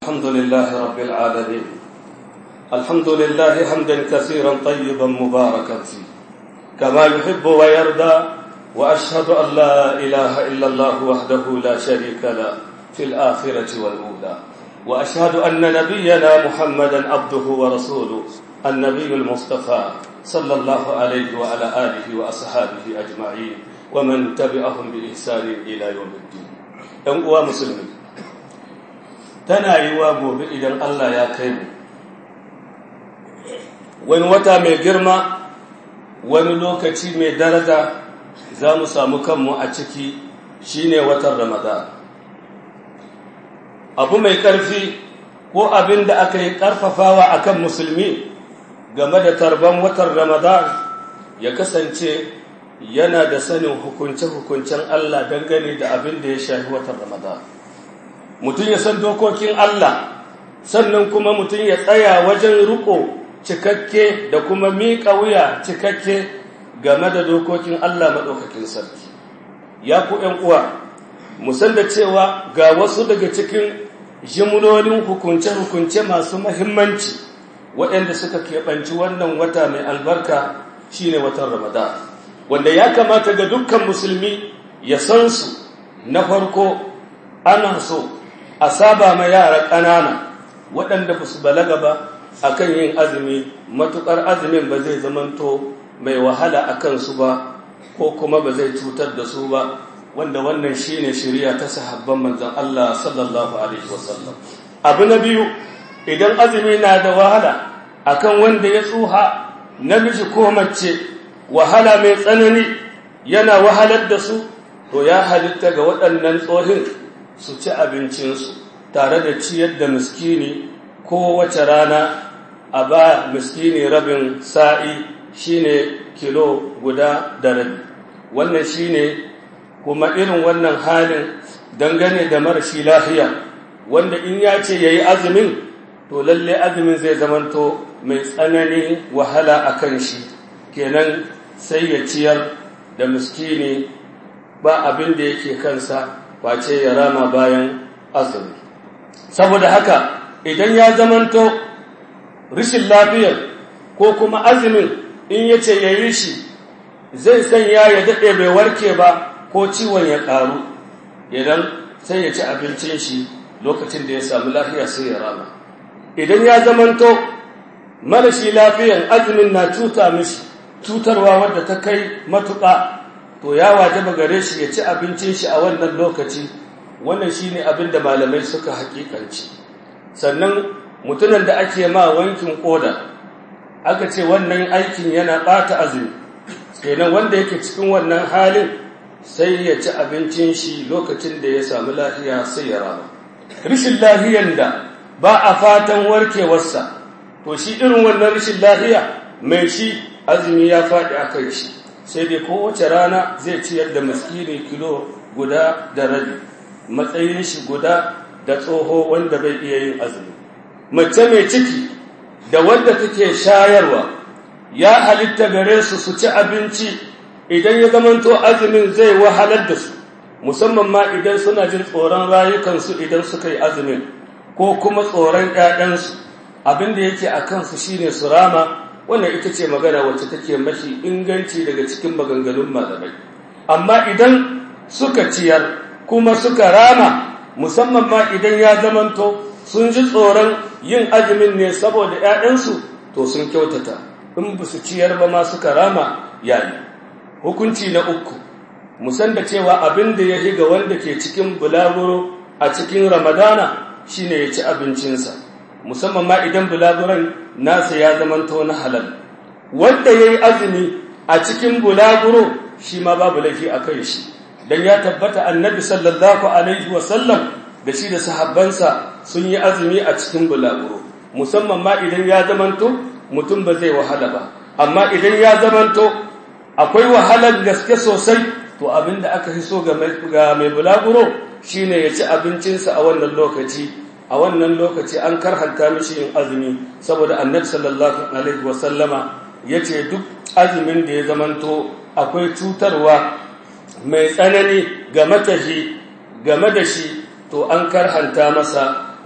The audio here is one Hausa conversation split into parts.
الحمد لله رب العالمين الحمد لله حمدا كثيرا طيبا مباركا فيه كما يحب ويرضى وأشهد أن لا إله إلا الله وحده لا شريك له في الآخرة والأولى وأشهد أن نبينا محمدا عبده ورسوله النبي المصطفى صلى الله عليه وعلى آله وأصحابه أجمعين ومن تبعهم بإحسان إلى يوم الدين أنقوى مسلمين tana yi wa gobe idan Allah ya kai mu wani wata mai girma wani lokaci mai daraja za mu samu kanmu a ciki shine watan ramadan abu mai ƙarfi ko abin da aka yi ƙarfafawa akan musulmi game da tarban watan ramadan ya kasance yana da sanin hukunce-hukuncen Allah dangane da abin da ya shafi watan ramadan mutum ya san dokokin Allah sannan kuma mutum ya tsaya wajen riko cikakke da kuma miƙa wuya cikakke game da dokokin Allah maɗaukakin sarki ya ku ‘yan uwa musan da cewa ga wasu daga cikin jimlolin hukunce-hukunce masu mahimmanci waɗanda suka keɓanci wannan wata mai albarka shine watan ramadan wanda ya kamata ga dukkan musulmi ya san su na farko ana so a saba ma yara ƙanana waɗanda ba su balaga ba a kan yin azumi matuƙar azumin ba zai zamanto mai wahala a kansu ba ko kuma ba zai cutar da su ba wanda wannan shi ne shirya ta sahabban manzan Allah sallallahu Alaihi wasallam abu na biyu idan azumi na da wahala akan wanda ya tsuha namiji ko mace wahala mai tsanani yana wahalar da su to ya halitta ga waɗannan tsohin su ci abincinsu tare da ciyar da miskini kowace rana a ba miskini rabin sa'i shine kilo guda da rabi wannan shine kuma irin wannan halin dangane da marashi lafiya wanda in ya ce ya yi azumin to lalle azumin zai zamanto mai tsanani wahala a kan shi kenan sai ya ciyar da miskini ba abin da yake kansa face ya rama bayan azumi saboda haka idan ya zamanto rishin lafiyar ko kuma azumin in ya ce ya yi shi zai sanya ya daɗe bai warke ba ko ciwon ya ƙaru idan sai ya ci abincin shi lokacin da ya samu lafiya sai ya rama idan ya zamanto marashi lafiyan azumin na cuta mishi cutarwa wadda ta kai matuƙa to ya wajaba gare shi ya ci abincin shi a wannan lokaci wannan shine abin da malamai suka hakikanci sannan mutumin da ake ma wankin koda aka ce wannan aikin yana ɓata azumi kenan wanda yake cikin wannan halin sai ya ci abincin shi lokacin da ya samu lafiya sai ya rama rishin lahiyan da ba a fatan warkewarsa to shi irin wannan rishin lahiya mai shi azumi ya faɗi a kai shi sai dai kowace rana zai ciyar da miskini kilo guda da rabi matsayin shi guda da tsoho wanda bai iya yin azumi mace mai ciki da wanda take shayarwa ya halitta gare su su ci abinci idan ya zamanto azumin zai wahalar da su musamman ma idan suna jin tsoron rayukansu idan suka yi azumin ko kuma tsoron ‘ya'yansu abin da yake a kansu shine su rama wannan ita ce magana wacce take mafi inganci daga cikin maganganun malamai amma idan suka ciyar kuma suka rama musamman ma idan ya zamanto sun ji tsoron yin azumin ne saboda ‘ya'yansu to sun kyautata in ba su ciyar ba ma suka rama yayi hukunci na uku musan da cewa abin da ya ga wanda ke cikin bulaguro a cikin ramadana shine ya ci abincinsa musamman ma idan bulaguron nasa ya zamanto na halal wanda ya yi azumi a cikin bulaguro shi ma babu laifi a kai shi don ya tabbata annabi sallallahu alaihi wasallam da shi da sahabbansa sun yi azumi a cikin bulaguro musamman ma idan ya zamanto mutum ba zai wahala ba amma idan ya zamanto akwai wahalar gaske sosai to abinda aka fi so ga mai bulaguro shine ya ci abincinsa a wannan lokaci a wannan lokaci an karhanta mishi yin azumi saboda annabi sallallahu alaihi wasallama ya ce duk azumin da ya zamanto akwai cutarwa mai tsanani ga matahi game da shi to an karhanta masa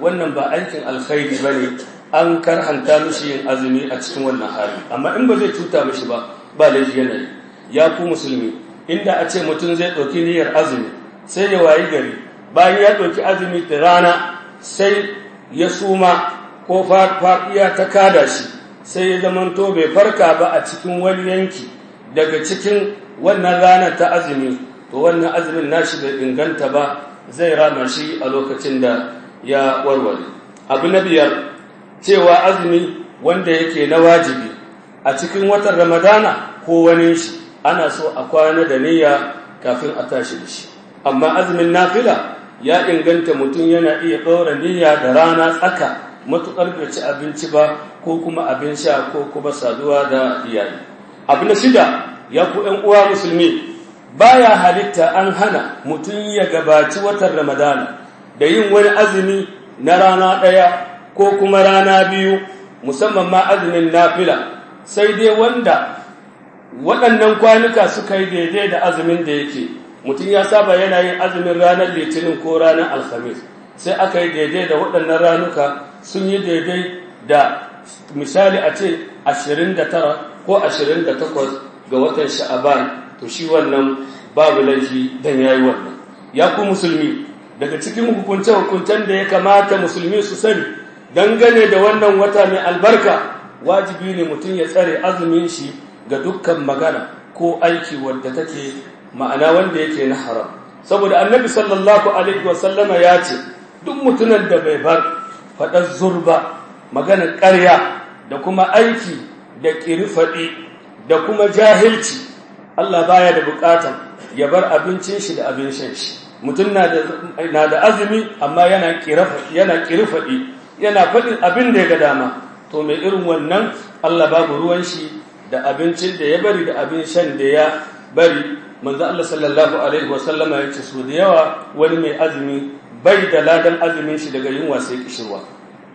wannan ba aikin alkhairi ba ne an karhanta mishi yin azumi a cikin wannan hali amma in ba zai cuta mishi ba ba laifi yanayi ya ku musulmi inda a ce mutum zai ɗauki niyyar azumi sai ya wayi gari bayan ya ɗauki azumi da rana sai ya suma ko faɗiya ta kada shi sai ya zamanto bai farka ba a cikin wani yanki daga cikin wannan rana ta azumi to wannan azumin nashi bai inganta ba zai rama shi a lokacin da ya warware abu na biyar cewa azumi wanda yake na wajibi a cikin watan ramadana ko wani shi ana so a kwana da niyya kafin a tashi da shi amma azumin nafila ya inganta mutum yana iya ɗora niyya da rana tsaka matuƙar bai ci abinci ba ko kuma abin sha ko kuma saduwa da iyali abu na shida ya ku ‘yan uwa musulmi baya halitta an hana mutum ya gabaci watan ramadana da yin wani azumi na rana ɗaya ko kuma rana biyu musamman ma azumin nafila sai dai wanda waɗannan kwanuka suka yi daidai da azumin da yake mutum ya saba yana yin azumin ranar litinin ko ranar alhamis sai aka yi daidai da waɗannan ranuka sun yi daidai da misali a ce 29 ko 28 ga watan sha'aban to shi wannan babu laifi dan yayi wannan ya ku musulmi daga cikin hukunce-hukuncen da ya kamata musulmi su sani dangane da wannan wata mai albarka wajibi ne mutum ya tsare azumin shi ga dukkan magana ko aiki wadda take ma'ana wanda yake na haram saboda annabi sallallahu alaihi wasallama ya ce duk mutumin da bai bar faɗar zurba maganar ƙarya da kuma aiki da ƙirfaɗi da kuma jahilci Allah baya da buƙatan ya bar abincin shi da abin shan shi mutum na da azumi amma yana ƙirfaɗi yana faɗin abin da ya ga dama to mai irin wannan Allah babu ruwan shi da abincin da ya bari da abin shan da ya bari manzo Allah sallallahu alaihi wasallama ya ce su da yawa wani mai azumi bai da ladan azumin shi daga yunwa sai kishirwa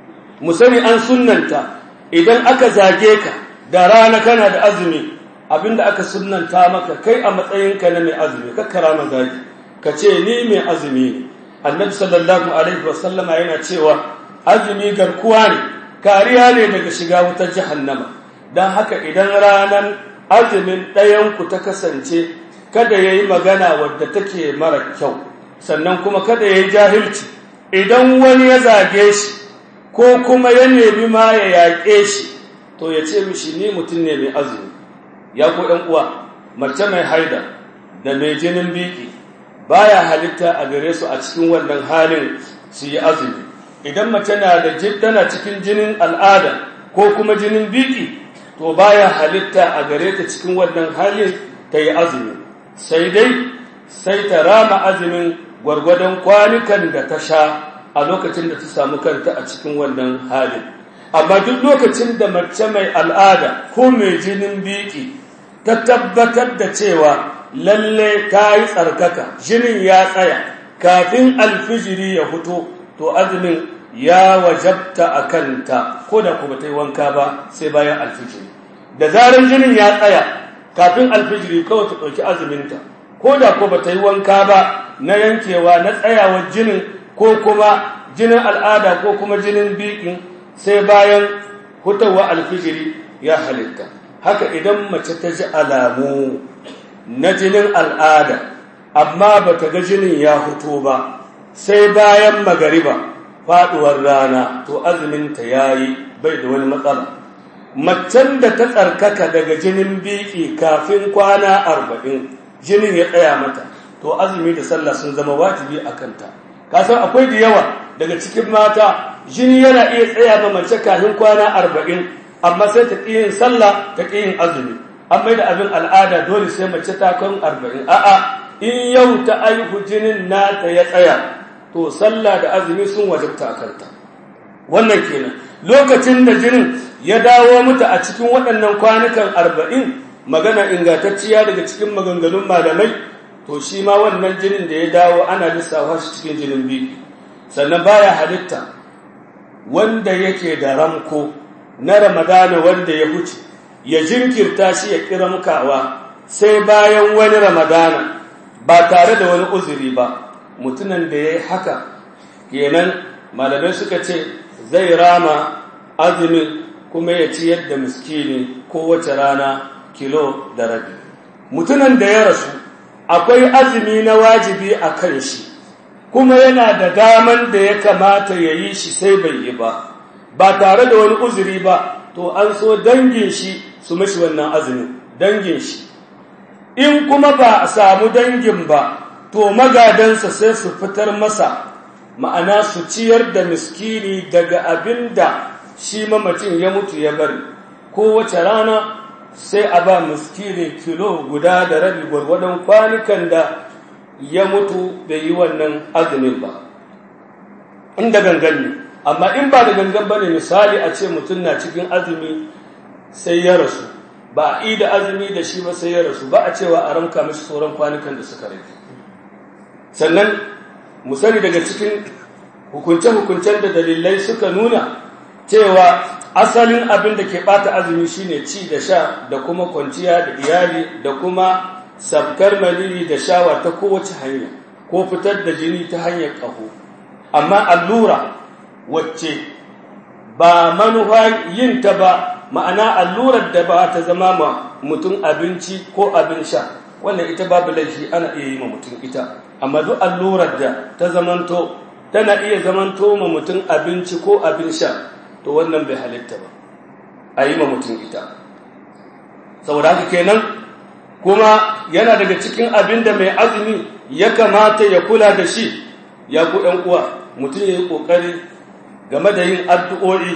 mu sani an sunnanta idan aka zage ka da rana kana da azumi abinda aka sunnanta maka kai a matsayinka na mai azumi ka karama zagi ka ce ni mai azumi ne annabi sallallahu alaihi wasallama yana cewa azumi garkuwa ne kariya ne daga shiga wutar jahannama don haka idan ranar azumin ɗayanku ta kasance kada ya yi magana wadda take mara kyau sannan kuma kada ya yi jahilci idan wani ya zage shi ko kuma ya nemi ma ya yaƙe shi to ya ce mishi ni mutum ne mai azumi ya ko ɗan uwa mace mai haida da mai jinin biki baya halitta a gare su a cikin wannan halin su yi azumi idan mace na da tana cikin jinin al'ada ko kuma jinin biki to baya halitta a gare ta cikin wannan halin ta yi azumi sai dai sai ta rama azumin gwargwadon kwanukan da ta sha a lokacin da ta samu kanta a cikin wannan halin amma duk lokacin da mace mai al'ada ko mai jinin biki ta tabbatar da cewa lalle ta yi tsarkaka jinin ya tsaya kafin alfijiri ya fito to azumin ya wajabta a kanta ko da kuma ta yi wanka ba sai bayan alfijiri da zarar jinin ya tsaya kafin alfijiri kawai ta ɗauki azuminta ko da ko ba ta yi wanka ba na yankewa na tsayawar jinin ko kuma jinin al'ada ko kuma jinin bikin sai bayan hutawa alfijiri ya halitta haka idan mace ta ji alamu na jinin al'ada amma ba ta ga jinin ya huto ba sai bayan magariba faɗuwar rana to azuminta ya yi bai da wani matsala macen da ta tsarkaka daga jinin biki kafin kwana arba'in jinin ya tsaya mata to azumi da sallah sun zama wajibi a kanta kasan akwai da yawa daga cikin mata jini yana iya tsaya ma mace kafin kwana arba'in amma sai ta ƙi yin sallah ta ƙi yin azumi an mai da abin al'ada dole sai mace ta kan arba'in a'a in yau ta aihu jinin nata ya tsaya to sallah da azumi sun wajabta a kanta wannan kenan lokacin da jinin ya dawo mata a cikin waɗannan kwanukan arba'in magana ingantacciya daga cikin maganganun malamai to shi ma wannan jinin da ya dawo ana lissafa shi cikin jinin biyu sannan baya halitta wanda yake da ramko na ramadana wanda ya huce ya jinkirta shi ya kira mukawa sai bayan wani ramadana ba tare da wani uzuri ba mutumin da ya yi haka kenan malamai suka ce zai rama azumin kuma ya ci yadda miskini kowace rana kilo da rabi mutumin da ya rasu akwai azumi na wajibi a kan shi kuma yana da daman da ya kamata ya yi shi sai bai yi ba ba tare da wani uzuri ba to an so dangin shi su mashi wannan azumin dangin shi in kuma ba a samu dangin ba to magadansa sai su fitar masa ma'ana su ciyar da miskini daga abin da shi mamacin ya mutu ya bari kowace rana sai a ba miskini kilo guda da rabi gwargwadon kwanukan da ya mutu bai yi wannan azumin ba inda gangan ne amma in ba da gangan ba ne misali a ce mutum na cikin azumi sai ya rasu ba a yi da azumi da shi ba sai ya rasu ba a cewa a ramka mashi sauran kwanukan da suka rage sannan mu sani daga cikin hukunce-hukuncen da dalilai suka nuna cewa asalin abin da ke bata azumi shine ci da sha da kuma kwanciya da iyali da kuma sabkar maliri da shawa ta kowace hanya ko fitar da jini ta hanyar ƙaho amma allura wacce ba manufa yin ta ba ma'ana allurar da ba ta zama ma mutum abinci ko abin sha wannan ita babu laifi ana iya yi ma mutum ita amma duk allurar da ta zamanto tana iya zamanto ma mutum abinci ko abin sha to wannan bai halitta ba a yi ma mutum ita saboda haka kenan kuma yana daga cikin abin da mai azumi ya kamata ya kula da shi ya ku ɗan uwa mutum ya yi ƙoƙari game da yin addu'o'i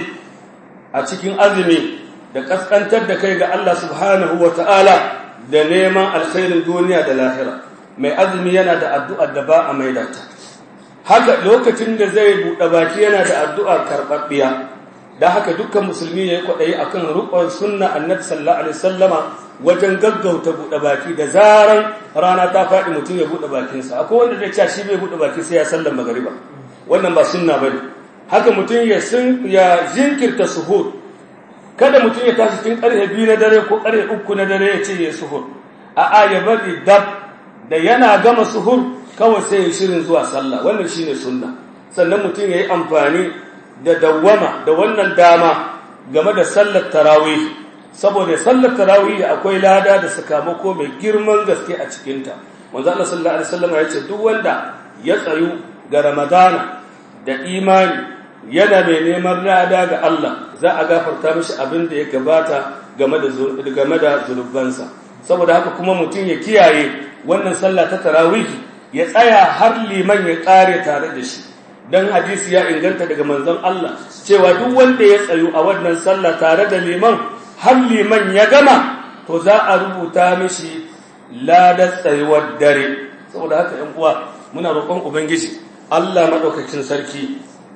a cikin azumi da ƙasƙantar da kai ga Allah subhanahu wa ta'ala da neman alkhairin duniya da lahira mai azumi yana da addu'ar da ba a maida ta haka lokacin da zai buɗe baki yana da addu'ar karɓaɓɓiya da haka dukkan musulmi ya yi kwaɗayi a kan riƙon sunna annabi sallallahu alaihi sallama wajen gaggauta buɗe baki da zaran rana ta faɗi mutum ya buɗe bakinsa akwai wanda zai cewa shi bai buɗe baki sai ya sallan magariba wannan ba sunna bane haka mutum ya sun ya jinkirta suhur kada mutum ya tashi cikin ƙarfe biyu na dare ko ƙarfe uku na dare ya ce ya suhur a'a ya bari dab da yana gama suhur kawai sai ya shirin zuwa sallah wannan shine sunna sannan mutum ya yi amfani da dawwama da wannan dama game da sallar tarawih saboda sallar tarawih akwai lada da sakamako mai girman gaske a cikinta manzo Allah sallallahu alaihi wasallam ya ce duk wanda ya tsayu ga ramadana da imani yana mai neman lada ga Allah za a gafarta mishi abin da ya gabata game da game da zunubansa saboda haka kuma mutum ya kiyaye wannan sallah ta tarawih ya tsaya har liman ya kare tare da shi dan hadisi ya inganta daga manzon Allah cewa duk wanda ya tsayu a wannan sallah tare da liman har liman ya gama to za a rubuta mishi ladar tsayuwar dare saboda haka ‘yan uwa muna roƙon ubangiji Allah maɗaukacin sarki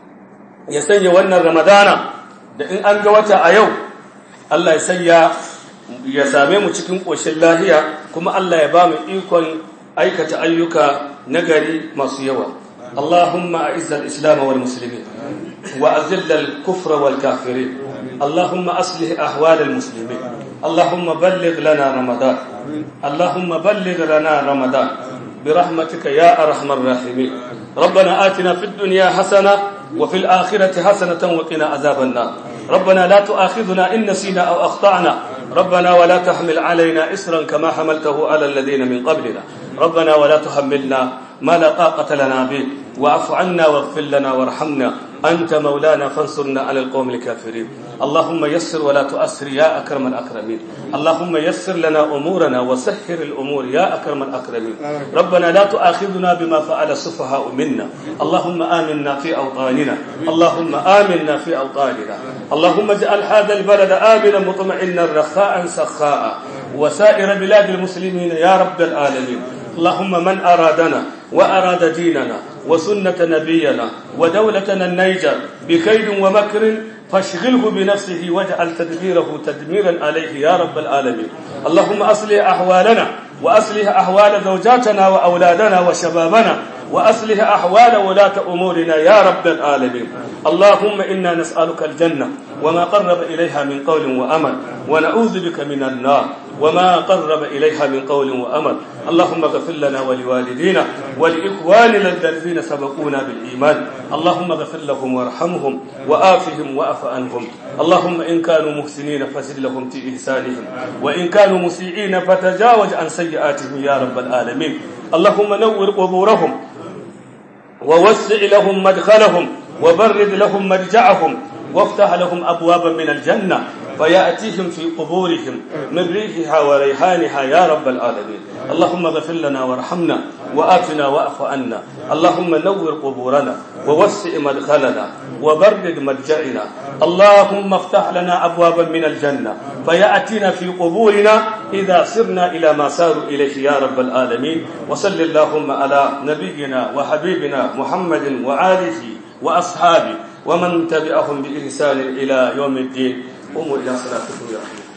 ya sanya wannan ramadana da in an ga wata a yau Allah ya sanya ya same mu cikin ƙoshin lahiya kuma Allah ya ba mu ikon aikata ayyuka nagari masu yawa اللهم أعز الإسلام والمسلمين وأذل الكفر والكافرين اللهم أصلح أحوال المسلمين اللهم بلغ لنا رمضان اللهم بلغ لنا رمضان برحمتك يا أرحم الراحمين ربنا آتنا في الدنيا حسنة وفي الآخرة حسنة وقنا عذاب النار ربنا لا تؤاخذنا إن نسينا أو أخطأنا ربنا ولا تحمل علينا إسرا كما حملته على الذين من قبلنا ربنا ولا تحملنا ما لا طاقة لنا به واعف عنا واغفر لنا وارحمنا أنت مولانا فانصرنا على القوم الكافرين اللهم يسر ولا تؤسر يا أكرم الأكرمين اللهم يسر لنا أمورنا وسهر الأمور يا أكرم الأكرمين ربنا لا تؤاخذنا بما فعل السفهاء منا اللهم آمنا في أوطاننا اللهم آمنا في أوطاننا اللهم اجعل هذا البلد آمنا مطمئنا رخاء سخاء وسائر بلاد المسلمين يا رب العالمين اللهم من أرادنا وأراد ديننا وسنة نبينا ودولتنا النيجر بكيد ومكر فاشغله بنفسه واجعل تدبيره تدميرا عليه يا رب العالمين اللهم أصلح أحوالنا وأصلح أحوال زوجاتنا وأولادنا وشبابنا وأصلح أحوال ولاة أمورنا يا رب العالمين اللهم إنا نسألك الجنة وما قرب إليها من قول وأمل ونعوذ بك من النار وما قرب إليها من قول وأمر اللهم اغفر لنا ولوالدينا ولإخواننا الذين سبقونا بالإيمان اللهم اغفر لهم وارحمهم وآفهم وأف عنهم اللهم إن كانوا محسنين فزد لهم في إحسانهم وإن كانوا مسيئين فتجاوز عن سيئاتهم يا رب العالمين اللهم نور قبورهم ووسع لهم مدخلهم وبرد لهم مرجعهم وافتح لهم أبوابا من الجنة فيأتيهم في قبورهم من ريحها وريحانها يا رب العالمين اللهم اغفر لنا وارحمنا وآتنا وأعف عنا اللهم نور قبورنا ووسع مدخلنا وبرد مرجعنا اللهم افتح لنا أبوابا من الجنة فيأتينا في قبورنا إذا سرنا إلى ما ساروا إليه يا رب العالمين وصل اللهم على نبينا وحبيبنا محمد وآله وأصحابه ومن تبعهم بإحسان إلى يوم الدين قوموا إلى صلاتكم يا رحمة